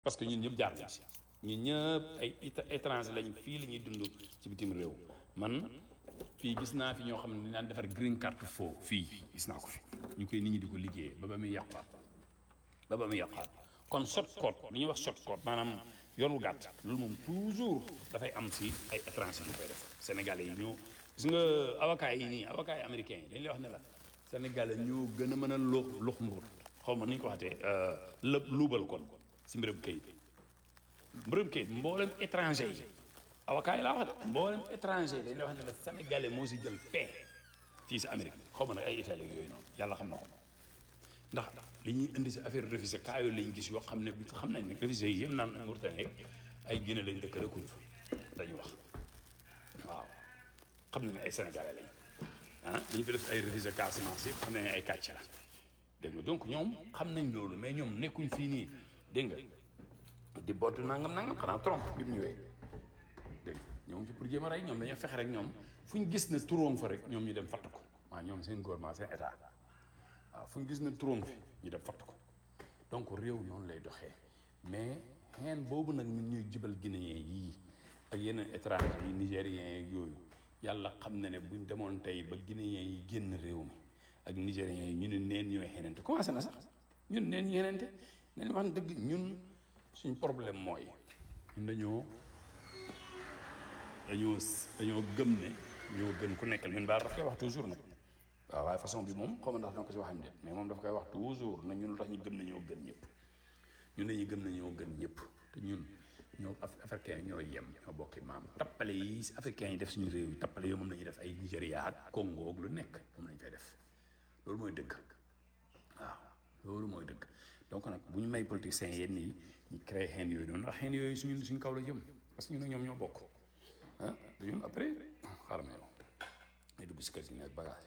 parce que ñun ñëpp jaar nañ si ñun ñëpp ay étranger lañ fii la ñuy dund ci bitim réew man fii gis naa fi ñoo xam ne daan defar green card faux fii gis naa ko fi ñu koy nit ñi di ko liggéeyee ba ba muy yàqaat ba ba muy yàqaat kon short code li ñuy wax short code maanaam yoon wu gàtt loolu moom toujours dafay am si ay étranger yu koy def sénégalais yi ñoo gis nga avocat yi nii avocat yi américains yi dañ lay wax ne la sénégalais ñoo gën a mën a lux lux mbuur xaw ma nu ñu ko waxatee lëb luubal kon si mbirum kayit mbirum kayit mboolem étranger yi avocat yi laa wax de mboolem étranger yi dañ lay wax ne la sénégalais moo si jël paie fii si Amérique xaw ma nag ay Italie yooyu noonu yàlla xam na ko ndax li ñuy indi si affaire révisé cas yooyu lañ gis yoo xam ne xam nañ ne révisé yi yëpp naan Mauritanie ay Guinée lañ dëkk rekuñ fa dañu wax waaw xam nañ ne ay sénégalais lañ ah dañu fi def ay révisé Casamance yëpp xam nañ ne ay kàcc la dégg nga donc ñoom xam nañ loolu mais ñoom nekkuñ fii nii dégg nga di bootu nangam nangam xanaa Trump bi mu ñëwee dégg nga ñoom ci pour jéem a rey ñoom dañoo fexe rek ñoom fu ñu gis ne turoom fa rek ñoom ñu dem fatt ko waaw ñoom seen gouvernement seen état waaw fu ñu gis ne turoom fi ñu dem fatt ko donc réew noonu lay doxee mais xeen boobu nag ñun ñuy jibal guinéen yii ak yeneen étranger yi nigériens yi yooyu yàlla xam na ne buñ demoon tey ba guinéen yi génn réew mi ak nigériens yi ñu ne neen ñooy xenente commencé na sax ñun neen ñu xenente nañ wax dëgg ñun suñ problème mooy ñun dañoo dañoo dañoo gëm ne ñoo gën ku nekkal ñun baal daf koy wax toujours nag waaw waaye façon bi moom xaw ma ndax danga ko si waxam de mais moom daf koy wax toujours na ñun lu tax ñu gëm ne ñoo gën ñëpp ñun dañuy gëm ne ñoo gën ñëpp te ñun ñoo africain ñoo yem ñoo bokki maam tappale yi si africain yi def suñu réew yi tappale yooyu moom la ñuy def ay Nigéria ak Congo ak lu nekk moom lañ fay def loolu mooy dëgg waaw loolu mooy dëgg donc nag bu ñu may politiciens yenn yi ñu créé xeen yooyu noonu ndax xeen yooyu suñu suñu kaw la jëm parce que ñun ak ñoom ñoo bokk ah ñun après xaaral ma yow may dugg si kër si nekk bagage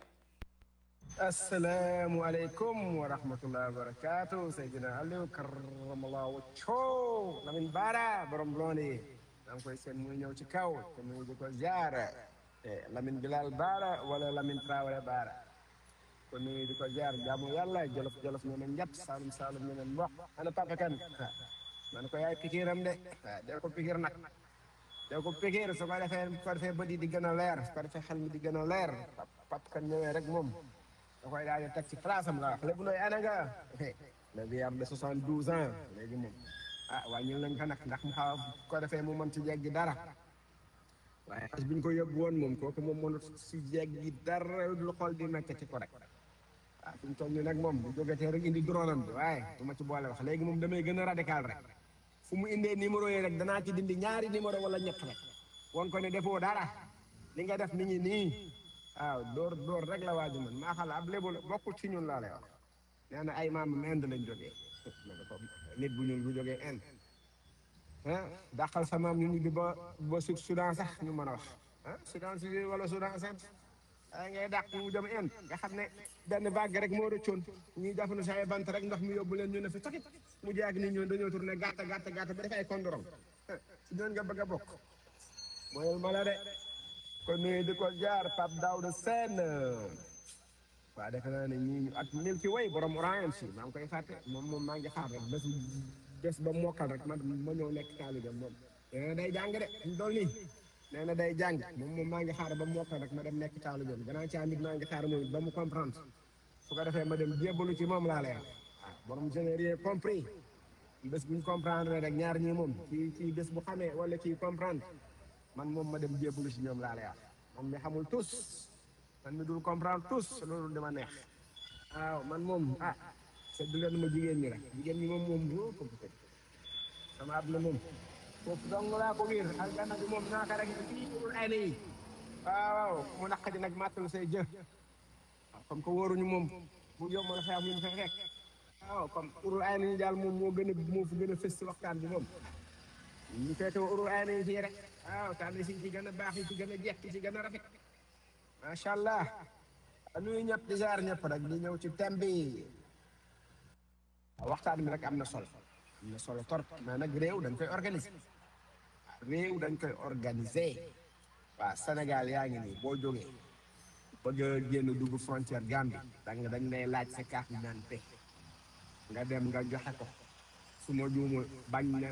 asalaamualeykum wa rahmatullahi wa barakatu Seydina Aliou karamallahu wajhahu Lamin Bara borom blonde daa ngi koy seen muy ñëw ci kaw te muy di ko ziar Lamin Bilal Bara wala Lamin Traoré Bara ko nuyu di ko ziar jaamu yàlla jolof jolof ñu ne njat saalum saalum ñu ne mboq ana papa kan man ko yaay pikiram de waaw del ko pikir nag del ko pikir su ko defee su ko defee bët yi di gën a leer su ko defee xel mi di gën a leer papa kan ñëwee rek moom da koy daal di teg ci place am la wax lépp looy ana nga le vieillard de soixante douze ans léegi moom ah wàññil nañ ko nag ndax mu xaw ko defee mu mën ci jeggi dara waaye as bi ñu ko yóbbu woon moom kooku moom mënut si jeggi dara lu xool di nekk ci ko rek waaw fi mu toll nii nag moom bu jógetee rek indi drone am bi waaye du ma ci boole wax léegi moom damay gën a radical rek fu mu indee numéro yi rek danaa ci dindi ñaari numéro wala ñett rek won ko ne defoo dara li nga def mi ngi nii waaw dóor dóor rek la waaju man maa xala ab lébu la bokkul ci ñun laa lay wax nee na ay maamam Inde lañ jógee nit bu ñuul bu jógee Inde ah dàqal sa maam ñu ñibbi ba ba su Soudan sax ñu mën a wax ah Soudan si wala Soudan sax ay ngay dàq mu jëm Inde nga xam ne benn vague rek moo rëccoon ñuy jàpp ne sa ay bant rek ndox mi yóbbu leen ñu ne fi takit mu jaag ni ñoon dañoo tourné gàtt gàtt gàtt ba def ay kondorong si doon nga bëgg a bokk mooyul ma la de kon nuyu di ko jaar Pape Daouda Sène waaw defe naa ne ñii at mil ki way borom orange si maa ngi koy fàtte moom moom maa ngi xaar rek bés bés ba mokkal rek ma ma ñëw nekk taalibe moom nee na day jàng de ñu dool nii nee na day jàng moom moom maa ngi xaar ba mokkal rek ma dem nekk taalibe gannaaw ci amit maa ngi xaar moom ba mu comprendre su ko defee ma dem jébbalu ci moom laa lay wax waaw borom je n'ai rien compris bés bu ñu comprendre rek ñaar ñii moom kii kii bés bu xamee wala kii comprendre man moom ma dem jébbalu si ñoom laa lay wax man mi xamul tous man mi dul comprendre tous loolu dama neex waaw man moom ah seddu leen ma jigéen ñi rek jigéen ñi moom moom boo ko bëgg sama ab la moom foofu dong laa ko wiir aljanna bi moom naaka rek fii urul ayna yi waaw waaw mu naq di nag màttal say jë waaw comme que wóoruñu moom bu yomb la fay am ñu fa fekk waaw comme urul ayna yi daal moom moo gën a moo fi gën a fës si waxtaan bi moom ñu feete urul ayna yi fii rek waaw tànn si ci gën a baax yi ci gën a jekk ci gën a rafet macha allah nuyu ñëpp di jaar ñëpp rek di ñëw ci thème bi waxtaan bi rek am na solo am na solo torop mais nag réew dañ koy organiser réew dañ koy organiser waaw Sénégal yaa ngi nii boo jógee bëgg a génn dugg frontière Gambie da nga dañ lay laaj sa carte d'identité nga dem nga joxe ko su ma juumul bañ ne